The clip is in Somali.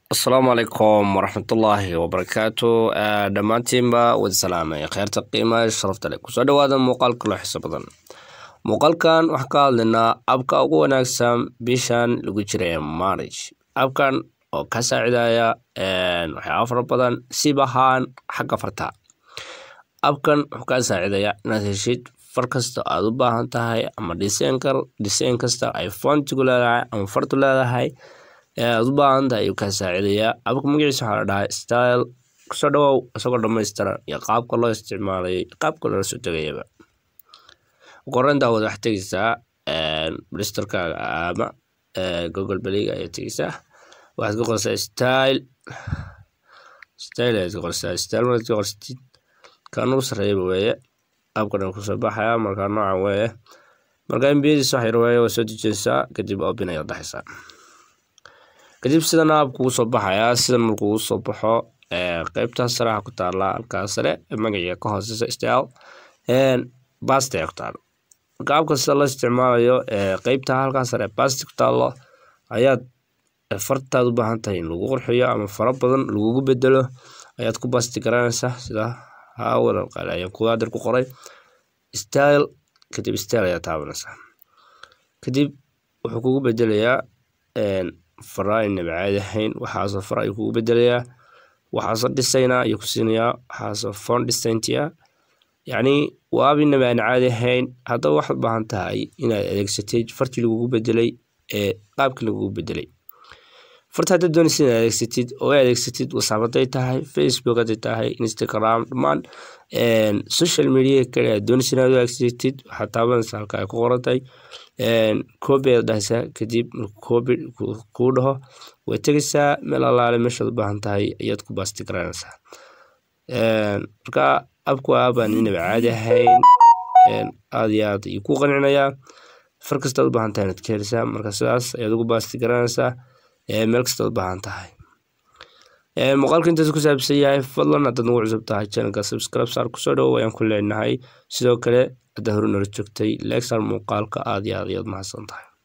asalaamu calaykum waraxmatullaahi wabarakaatu dhammaantiinba wada salaamay kheyrta qiimaha sharafta leh kusoo dhawaada muuqaalka loo xiso badan muuqaalkan waxaan ka hadlaynaa abka ugu wanaagsan bishan lagu jira ee marriage abkan oo ka saacidaya waxyaaba fara badan sib ahaan xagga farta abkan wuxuu kaa saacidaya inaad heshid far kasta aad u baahan tahay ama dhiseenkar dhiseen kasta ay foontigu leedahay ama fartu leedahay aad u baahan tahay ayuu kaa saacidayaa abka magaciisa waxaa la dhahaa style kusoo dhawow isagoo dhamaystiran iyo qaabka loo isticmaalayay qaabka loola soo tegayaba qoran daawad waxaad tegeysaa blistorkaaga ama google beliga ayaad tegeysaa waxaad ka qorsaa style style ayaad ka qorsaa style markaad ka qorsatid kan ugu sarreeyaba weeye qaabkan aan kusoo baxaya markaa noocan weeye markaa mbiyadiis wax yar weeye waa soo dejinaysaa kadib open ayaad dhaxaysaa kadib sidan aab kugu soo baxayaa sidan markuugu soo baxo qeybtaas sare waxaa ku taala halkaas sare magaciga ka hooseysa style basti ayaa ku taalo marka aabka sida loo isticmaalayo qeybta halkaas sare basti ku taalo ayaad fartaad u baahan tahay in lagu qurxiyo ama fara badan lagugu bedelo ayaad ku basti garanaysaa sida hawadan qaale ayaan kuwaadir ku qoray style kadib style ayaa taabanaysaa kadib wuxuu kugu bedelayaa fara aynaba caadi ahayn waxaasoo fara ayuu kugu bedelayaa waxaasoo dhisayna ayuu ku siinayaa waxaasoo fon dhisayntiya yacni waab inaba aan caadi ahayn haddaba waxaad baahan tahay inaad adeegsatid fartii lagugu bedelay ee qaabkii lagugu bedelay farta haddaad doonaysa inaad adeegsatid oo ay adeegsatid whatsapp hadday tahay facebook hadday tahay instagram dhammaan social media kale aad doonaysa inaad u adeegsatid waxaad taabanaysaa halka ay ku qorantahay coobi ayaad dhahaysaa kadib markuu coobi kuu dhaho way tegaysaa meel allaale meeshaad u baahan tahay ayaad ku baasti garanaysaa marka abku aabaan inaba caadi ahayn aad iyo aad ayuu ku qancinayaa far kastaad u baahan tahay inaad ka helisaa marka sidaas ayaad ugu baasti garanaysaa meel kastaad u baahan tahay muuqaalka intaas ku saabsan yahay fadlan haddaad nagu cusub tahay channelka subscribe saar kusoo dhawow ayaan ku leenahay sidoo kale haddaa hore nala joogtay legsar muuqaalka aad iyo aad ayaad mahadsan tahay